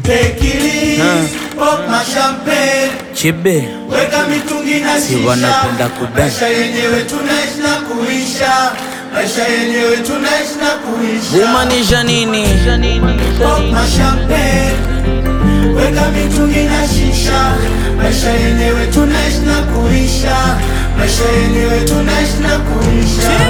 Take it easy, pop my champagne. Chibe Weka mitungi na Si shisha. wanapenda kudance. Maisha yenyewe tunaishi na kuisha. Maisha yenyewe tunaishi na kuisha. kumaanisha nini? Pop my champagne. Weka mitungi na shisha. Maisha yenyewe tunaishi na kuisha. Maisha yenyewe tunaishi na kuisha.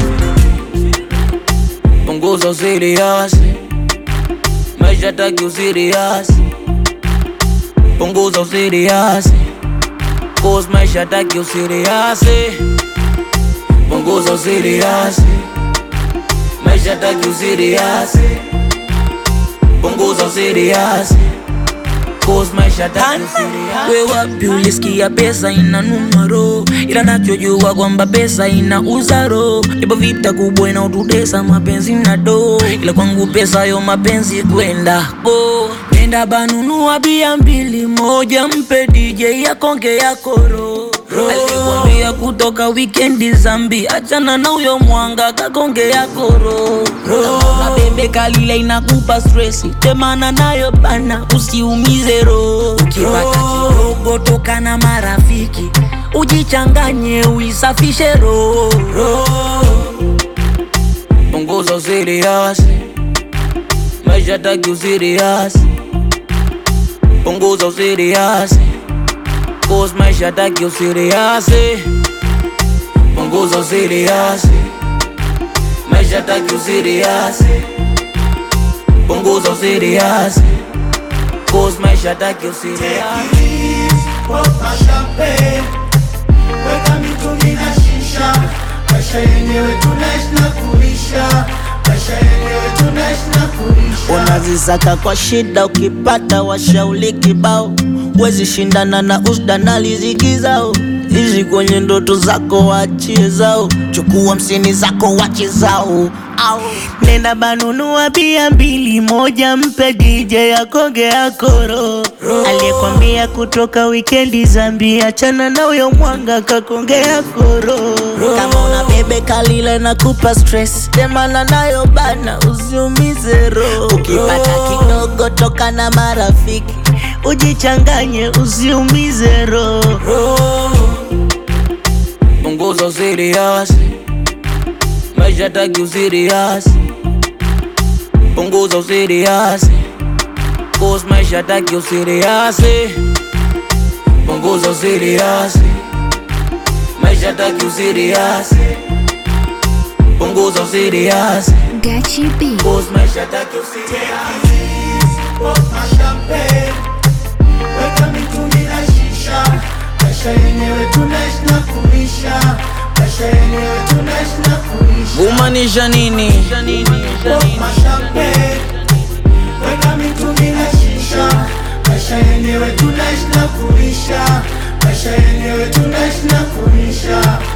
Punguza usiriasi, maisha taki usiriasi. Punguza usiriasi, cause maisha taki usiriasi. Punguza usiriasi, maisha taki usiriasi. Punguza usiriasi, cause maisha taki usiriasi. We wapi ulisikia pesa inanunua roho, ila nachojua kwamba pesa inauza roho. Ipo vita kubwa inaotutesa mapenzi na do, ila kwangu pesa yo mapenzi kwenda ko nenda banunua bia mbili, moja mpe DJ yakonge yakoro alikwambia kutoka wikendi zambi, achana na uyo mwanga kakonge yakoro na bebe kalile inakupa stresi, temana nayo bana, usiumize roho. Ukipata kidogo toka na marafiki, ujichanganye uisafishe roho. Punguza usiriasi, maisha taki usiriasi. Punguza usiriasi, cause maisha taki usiriasi. Punguza usiriasi, maisha taki usiriasi. Punguza usiriasi, cause maisha taki usiriasi. Pop my champagne. Weka mitungi na shisha. Maisha yenyewe tunaishi na kuisha. Maisha yenyewe tunaishi na kuisha. Unazisaka kwa shida, ukipata washauli kibao, wezi shindana na usda na riziki zao. Ishi kwenye ndoto zako, wachie zao, chukua hamsini zako, wache zao. Au nenda banunua bia mbili, moja mpe DJ akoge akoro, aliyekwambia kutoka wikendi zambi, achana na uyo mwanga kakonge akoro. Kama una bebe kalile na kupa stress, temana nayo bana, usiumize roho. Ukipata kidogo toka na marafiki, ujichanganye, usiumize roho. Punguza usiriasi, maisha taki usiriasi. Punguza usiriasi, cause maisha taki usiriasi. Punguza usiriasi, maisha taki usiriasi. Punguza usiriasi, Gachi B. cause maisha taki usiriasi. Pop my champagne. Weka mitungi na shisha. Maisha yenyewe tunaishi na kuisha. Maisha yenyewe tunaishi na kuisha. Kumaanisha nini? Pop my champagne. Weka mitungi na shisha. Maisha yenyewe tunaishi na kuisha. Maisha yenyewe tunaishi na kuisha.